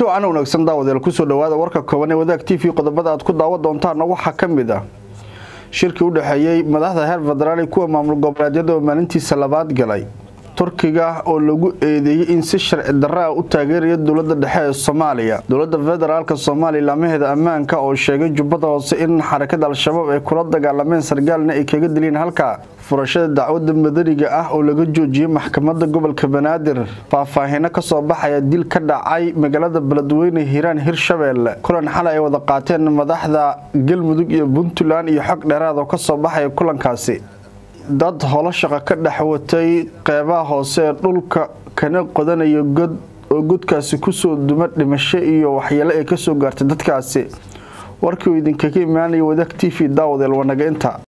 wacan wanaagsan daawadeel kusoo dhawaada warka kooban ee wadaag t v qodobada aad ku daawan doontaana waxaa ka mid ah shirkii u dhexeeyey madaxda heer federaal kuwa maamul goboleedyada oo maalintiisa labaad galay turkiga oo lagu eedeeyey in si sharci darra ah u taageeraya dowlada dhexe ee soomaaliya dowlada federaalk soomaaliya laamaheeda ammaanka oo sheegay jubbada hoose in xarakada al-shabaab ay kula dagaalameen sargaalna ay kaga dileen halka furashada dacwada madaniga ah oo laga joojiyey maxkamada gobolka banaadir faahfaahino kasoo baxaya dil ka dhacay magaalada beledweyne hiiraan hirshabeelle kulan xalay ay wada qaateen madaxda galmudug iyo puntland iyo xog dheeraad oo kasoo baxaya kulankaasi dad holo shaqo ka dhex watay qeybaha hoose ee dhulka kana qodanaya god oo godkaasi kusoo duma dhimasho iyo waxyeelo ay kasoo gaartay dadkaasi warkii uu idinkaga imaanaya wadaag t v daawadeel wanaga inta